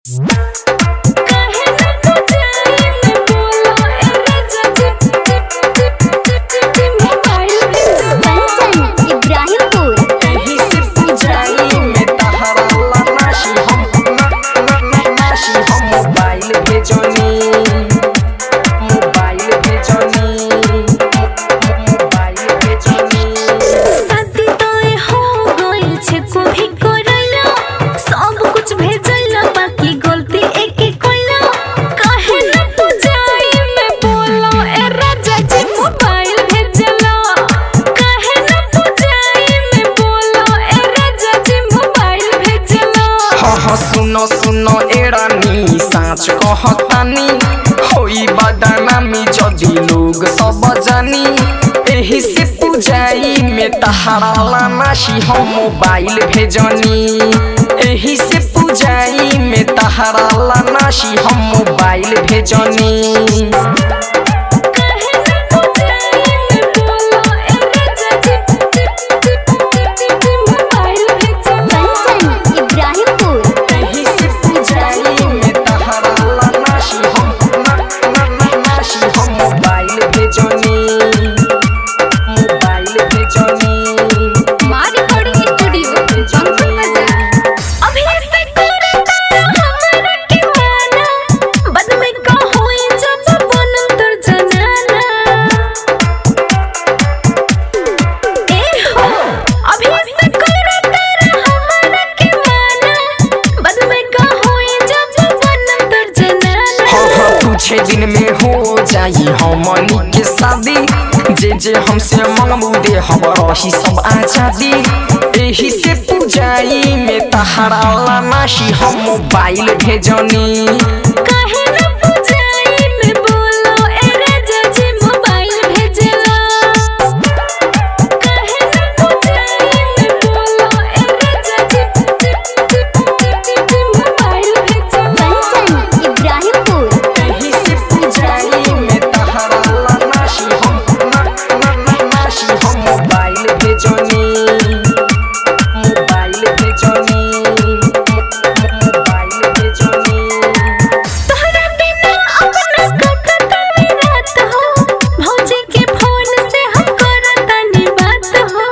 सुनो एरानी साँच कहतानी होई बदनामी जदी लोग सब जानी एही से पूजाई में तहारा लानाशी हम मोबाइल भेजनी एही से पूजाई में तहारा लानाशी हम मोबाइल भेजनी कंचन इब्राहिमपुर एही से पूजाई में तहारा लानाशी हम लानाशी हम मोबाइल भेजनी मोबाइल भेजनी माँ रिकॉर्डिंग स्टूडियो जंगल बाजार अभी ऐसे करता हमरा के माना बद में का होई जब बनम तोर जनाना ए हो अभी ऐसे करता हमरा के माना बद में का होई जब बनम तोर जनाना हाँ हाँ कुछ दिन में हो जाई हमनी के शादी जे जे हमसे मंगबू दे हम रही सब आजादी एही से पूजाई में तहारा लानाशी हम मोबाइल भेजनी काहे न पूजाई में बोलो ए राजा जी मोबाइल भेजला काहे न पूजाई में बोलो ए राजा जी मोबाइल भेजला कंचन इब्राहिमपुर एही से पूजाई में तहारा लानाशी हम लानाशी हम मोबाइल भेजनी मोबाइल भेजनी मोबाइल भेजनी तोहरा बिना अपना ककता रात हो भौजी के फोन से हम करतानी बात हो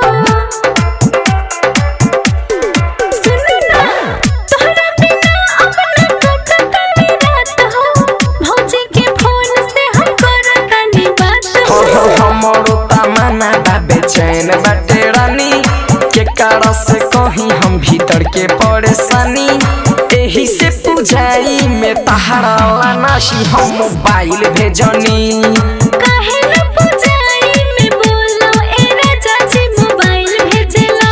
सुनो ना तोहरा बिना अपना ककता रात हो भौजी के फोन से हम करतानी बात हो हो हो हमरो तमन्ना बा बेचैन बाटे रानी के कारण से कहीं हम भीतर के परेशानी एही से पूजाई में तहारा लानाशी हम मोबाइल भेजनी काहे न पूजाई में बोलो ए राजा जी मोबाइल भेजला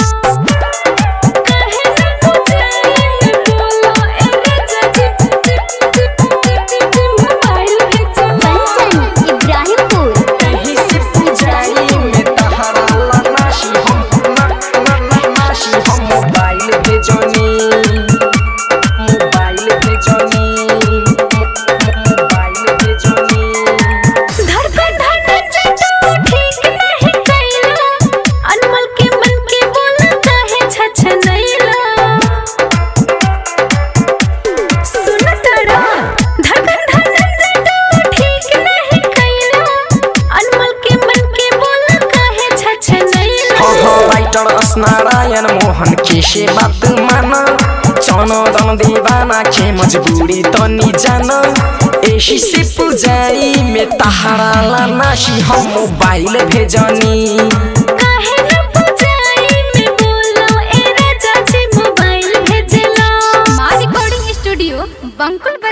काहे न पूजाई में बोलो ए राजा जी मोबाइल भेजला कंचन इब्राहिमपुर एही से पूजाई में तहारा लानाशी हम लानाशी हम मोबाइल भेजनी मोबाइल भेजनी मोबाइल भेजनी धड़कन धड़कन चचो ठीक नहीं कैला अनमल के मन के बोला काहे छछनैला सुन तारा धड़कन धड़कन चचो ठीक नहीं कैला अनमल के मन के बोला काहे छछनैला हो हो राइटर नारायण मोहन के से बात माना चनदन दीवाना के मजबूरी तनी जाना एही से पूजाई में तहारा लानाशी हम मोबाइल भेजनी काहे न पूजाई में बोलो ए राजा जी मोबाइल भेजला मां रिकॉर्डिंग स्टूडियो बंकुल